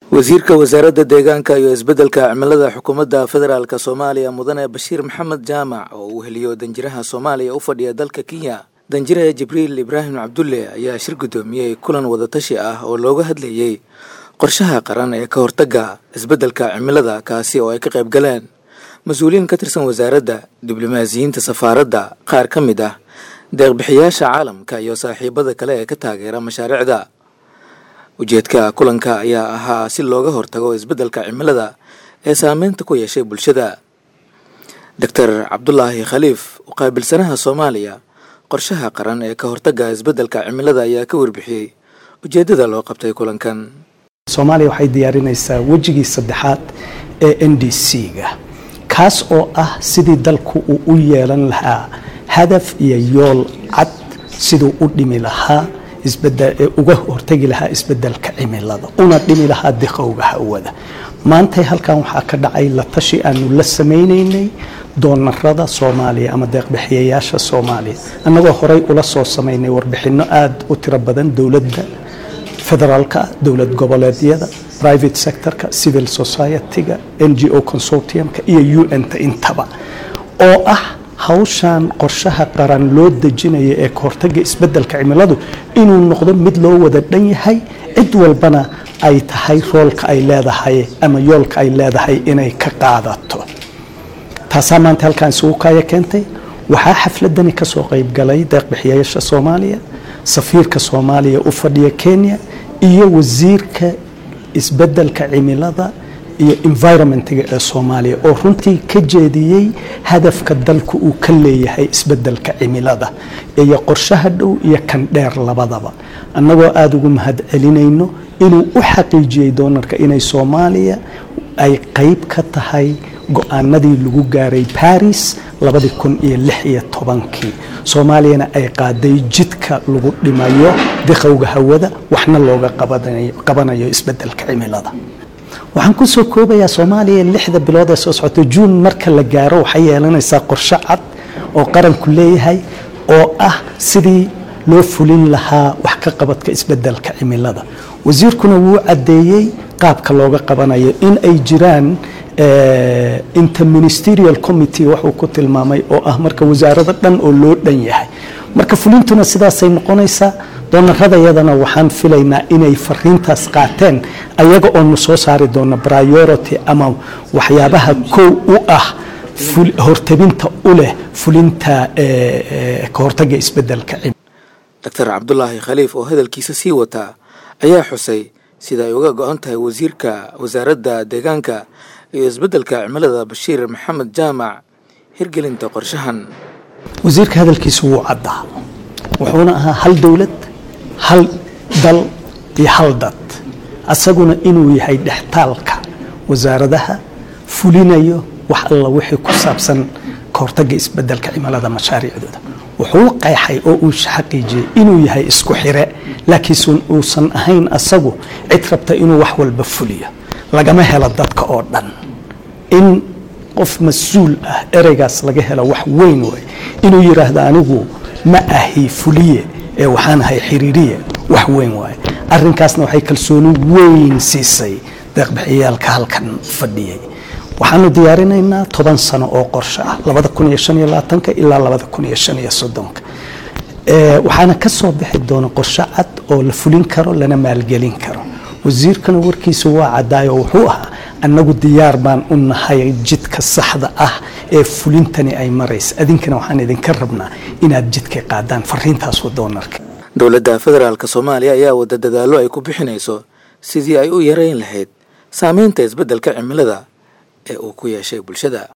wasiirka wasaaradda deegaanka iyo isbeddelka cimilada xukuumadda federaalk soomaaliya mudane bashiir maxamed jaamac oo uu heliyo danjiraha soomaaliya u fadhiya dalka kenya danjire jibriil ibraahim cabdulle ayaa shir guddoomiyey kulan wadatashi ah oo looga hadlayey qorshaha qaran ee ka hortagga isbeddelka cimilada kaasi oo ay ka qayb galeen mas-uuliyiin ka tirsan wasaaradda diblomaasiyiinta safaaradda qaar ka mid ah deeqbixiyaasha caalamka iyo saaxiibada kale ee ka taageera mashaariicda ujeedka kulanka ayaa ahaa si looga hortago isbeddelka cimilada ee saameynta ku yeeshay bulshada doctor cabdulaahi khaliif oo qaabilsanaha soomaaliya qorshaha qaran ee ka hortagga isbeddelka cimilada ayaa ka warbixiyey ujeeddada loo qabtay kulankan soomaaliya waxay diyaarinaysaa wejigii saddexaad ee n d c-ga kaas oo ah sidii dalku uu u yeelan lahaa hadaf iyo yool cad siduu u dhimi lahaa uga hortagi lahaa isbedelka cimilada una dhimi lahaa diqowga hawada maantay halkan waxaa ka dhacay la tashi aanu la samaynaynay doonarada soomaaliya ama deeqbixiyayaasha soomaaliya annagoo horey ula soo samaynay warbixinno aada u tiro badan dowladda federaalka dowlad goboleedyada private sectorka civil society-ga n g o consortiumka iyo u n-ta intaba oo ah hawshan qorshaha qaran loo dejinaya ee kahortaga isbedelka cimiladu inuu noqdo mid loo wada dhan yahay cid walbana ay tahay roolka ay leedahay ama yoolka ay leedahay inay ka qaadato taasaa maanta halkaan isugu kaaya keentay waxaa xafladani kasoo qeybgalay deeqbixiyayaasha soomaaliya safiirka soomaaliya u fadhiya kenya iyo wasiirka isbedelka cimilada iyo environmentga ee soomaaliya oo runtii ka jeediyey hadafka dalku uu ka leeyahay isbedelka cimilada iyo qorshaha dhow iyo kan dheer labadaba annagoo aada ugu mahad celinayno inuu u xaqiijiyey doonarka inay soomaaliya ay qeyb ka tahay go-aanadii lagu gaaray baris labadii kun iyo lix iyo tobankii soomaaliyana ay qaaday jidka lagu dhimayo diqowga hawada waxna looga qabanayo isbedelka cimilada waxaan kusoo koobayaa soomaaliya lixda bilood ee soo socota juun marka la gaaro waxay yeelanaysaa qorshe cad oo qaranku leeyahay oo ah sidii loo fulin lahaa wax ka qabadka isbedelka cimilada wasiirkuna wuu caddeeyey qaabka looga qabanayo in ay jiraan interministerial committee waxuu ku tilmaamay oo ah marka wasaarado dhan oo loo dhan yahay marka fulintuna sidaasay noqonaysaa doonaradayadana waxaan filaynaa inay fariintaas qaateen ayaga oonu soo saari doono priority ama waxyaabaha kow u ah hortabinta u leh fulinta ka hortaga isbedelka doctor cabdulaahi khaliif oo hadalkiisa sii wataa ayaa xusay sida ay uga go-an tahay wasiirka wasaaradda deegaanka iyo isbeddelka cimilada bashiir maxamed jaamac hirgelinta qorshahan wasiirka hadalkiisa wuu caddaa wuxuuna ahaa hal dowlad hal dal iyo hal dad asaguna inuu yahay dhextaalka wasaaradaha fulinayo wax alla wixii ku saabsan ka hortagga isbedelka cimilada mashaariicdooda wuxuu qeexay oo uu xaqiijiyey inuu yahay isku xire laakiinse uusan ahayn asagu cid rabta inuu wax walba fuliyo lagama helo dadka oo dhan in qof mas-uul ah ereygaas laga helo wax weyn way inuu yidhaahdo anigu ma ahi fuliye ee waxaan ahay xiriiriye wax weyn waaye arrinkaasna waxay kalsooni weyn siisay deeqbixiyaalka halkan fadhiyey waxaanu diyaarinaynaa toban sano oo qorshe ah labada kun iyo shan iyo labaatanka ilaa labada kun iyo shan iyo soddonka waxaana ka soo bixi doona qorshe cad oo la fulin karo lana maalgelin karo wasiirkana warkiisa waa caddaayo wuxuu ahaa annagu diyaar baan u nahay jidka saxda ah ee fulintani ay maraysa adinkana waxaan idinka rabnaa inaad jidka qaadaan fariintaas doonarka dowladda federaalk soomaaliya ayaa wada dadaallo ay ku bixinayso sidii ay u yareyn lahayd saameynta isbeddelka cimilada ee uu ku yeeshay bulshada